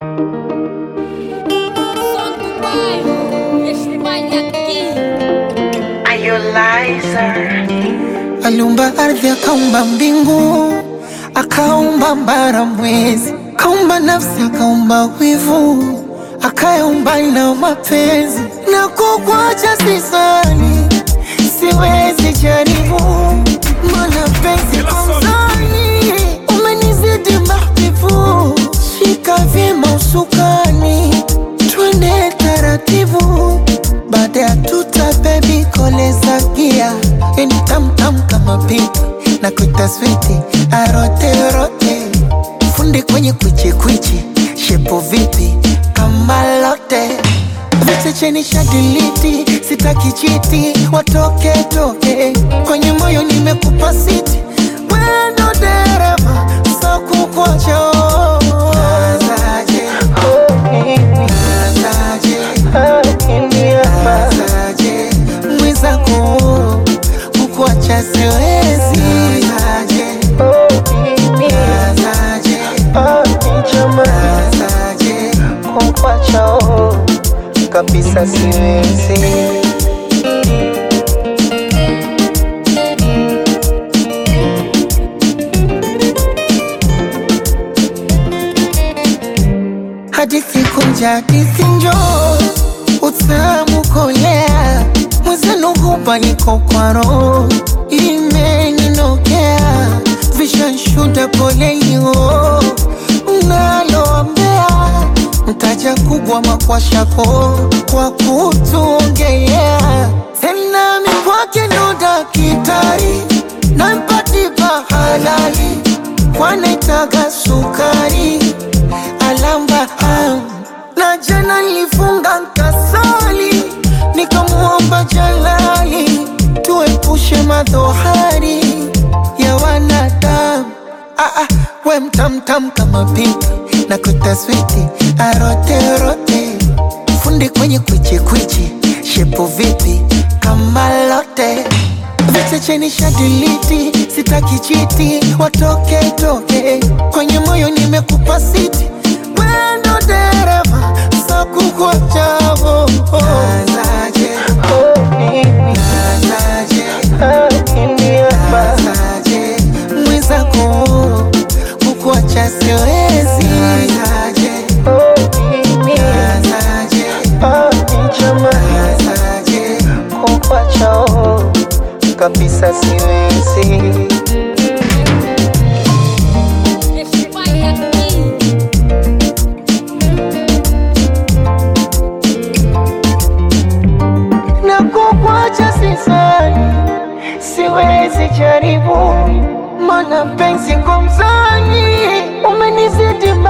Som do bairro, este baile aqui. Are you liar? Aliumba ardhi akaumba mbingu, akaumba mbara mwezi, akaumba nafsi, akaumba wivu, akaumba na mapenzi. Na kukwacha sisani, siwezi jaribu, mana penzi konzani, umenizidi mahbibu, shika vyema usukani, twende taratibu baada ya tuta bebi koleza gia yani tamtam kama pipi na kuita switi arote rote fundi kwenye kwichi kwichi shepo vipi kama lote vichecheni shadiliti sitaki chiti watoke toke kwenye moyo nimekupa siti wendo dereva sakukocho Nazaje mwenzako kukuacha siwezi Nazaje Nazaje kukuacha kabisa siwezi hadithi kunja hadithi njoo utamu kolea mwenzenu hupa niko kwa roho imeninokea vishanshuda polelio naloambea mtaja kubwa makwashako kwa kutuongelea tena mikwake ndo dakitari nampatipa halali kwanaitaga sukari alamba am. na jana nilifunga nkasali nikamuomba jalali tuepushe madhohari ya wanadamu ah, ah, we mtamtam kama pipi na kutaswiti aroterote fundi kwenye kwichikwichi shepo vipi kama lote vichecheni shadiliti sitaki chiti watoke toke kwenye moyo nimekupa siti wendo dereva sakukwachavo Nazaje, nazaje, nazaje, mwenzako kukuacha siwezi Nazaje, nazaje, nazaje, kukuacha kabisa siwezi Este baile aqui. na kukwacha sisani, siwezi jaribu, mana penzi kwa mzani umenizidi